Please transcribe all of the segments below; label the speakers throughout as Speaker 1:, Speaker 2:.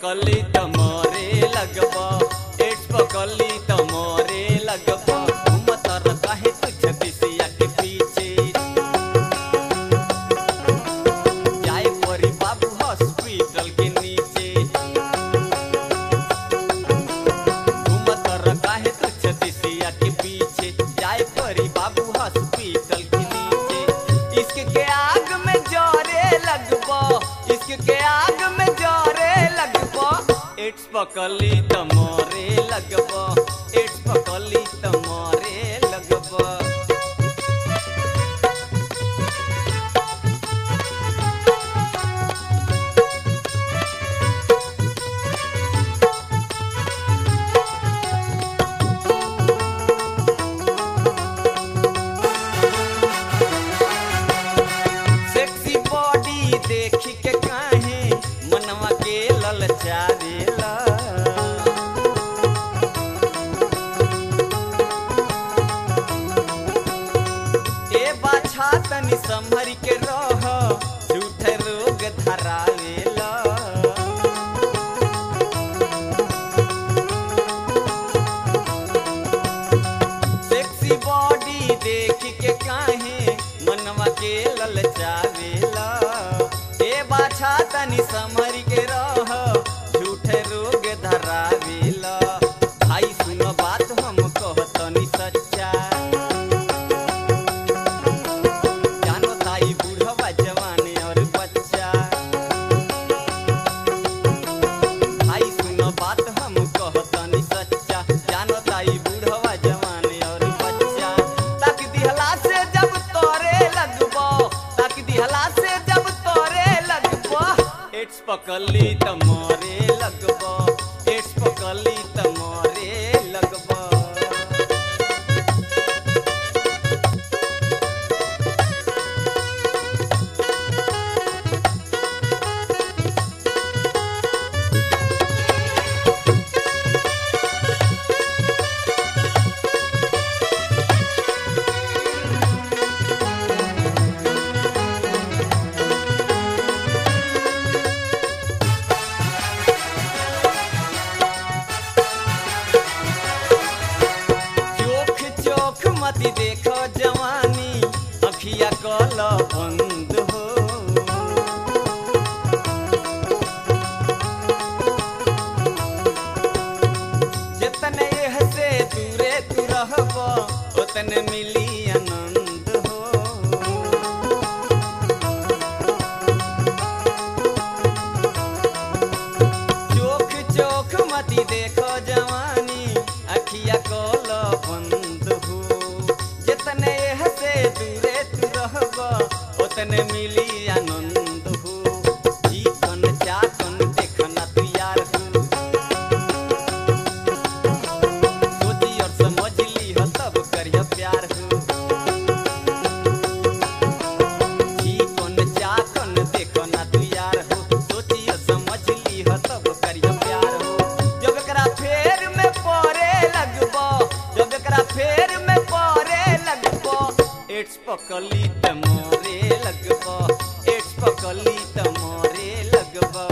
Speaker 1: पकली त मोरे लगबा एड्स पकली त मोरे लगबा घूमत रह काहे तू छतिसिया के पीछे जाए परी बाबू हॉस्पिटल के नीचे घूमत रह काहे तू छतिसिया के पीछे जाए परी बाबू हॉस्पिटल के नीचे इश्क के आग में जरे लगबा इश्क के आग में जरे लगबा एड्स पकली त मोरे लगबा एड्स पकली त मोरे लगबा सेक्सी बॉडी देख के काहे मनवा के ललचावेला ए बाछा तनी संभर के रह झूठ रोग धरावेला सेक्सी बॉडी देख के काहे मनवा के ललचावेला ए बाछा तनी समर के रह झूठ रोग धरावेला भाई सुनो बात हम कहतनी सच्चा जानो ताई बूढ़वा जवान और बच्चा भाई सुनो बात हम कहतनी सच्चा जानो ताई बूढ़वा जवान और बच्चा ताक दिहला से जब तोरे लगबो ताक दिहला से जब तोरे लगबो एड्स पकली त मोरे लगबो एड्स पकली त मोरे लगबो चोख चोख मत देखो जवानी अखिया कल बंद हो जितने यह से दूरे तू रहब उतने मिली आनंद हो चोख चोख मती देखो जवानी अखिया कोल बंद हो जितने यह से दूरे तू रहब उतने मिली आनंद हो जीवन चाकन देखना तू यार हो सोची और समझ ली हो तब करिया प्यार हो जीवन चाकन देखना तू यार हो सोची और समझ ली हो तब करिया प्यार हो जब एकरा फेर में पड़े लगबो जब एकरा फेर में पड़े लगबो एड्स पकली त मोरे लगबो एड्स पकली त मोरे लगबो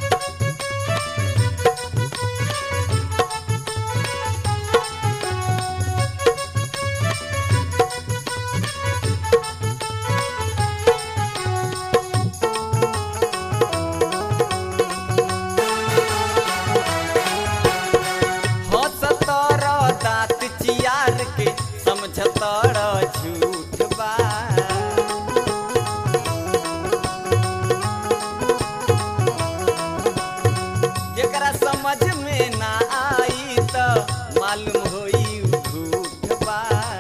Speaker 1: हंसतर दाँत चियार के समझतर झूठ बा जेकरा समझ में ना आई त मालूम होई उ झूठ बा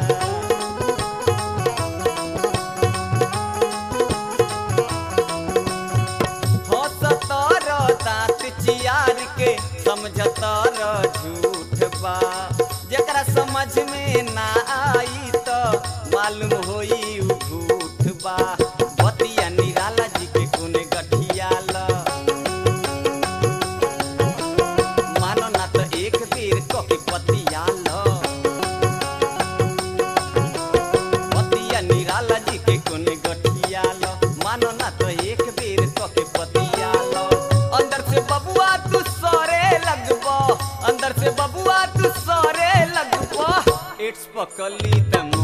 Speaker 1: हंसतर दाँत चियार के समझतर झूठ बा जेकरा समझ में ना आई त मालूम होई उ झूठ बा बतिया निराला जी के कोने गठियाला मानो ना त एक बेर क के पतियाला पतिया निराला जी के कोने गठियाला मानो ना तो एक बेर क के पतियाला अंदर से बबुआ तू पकली त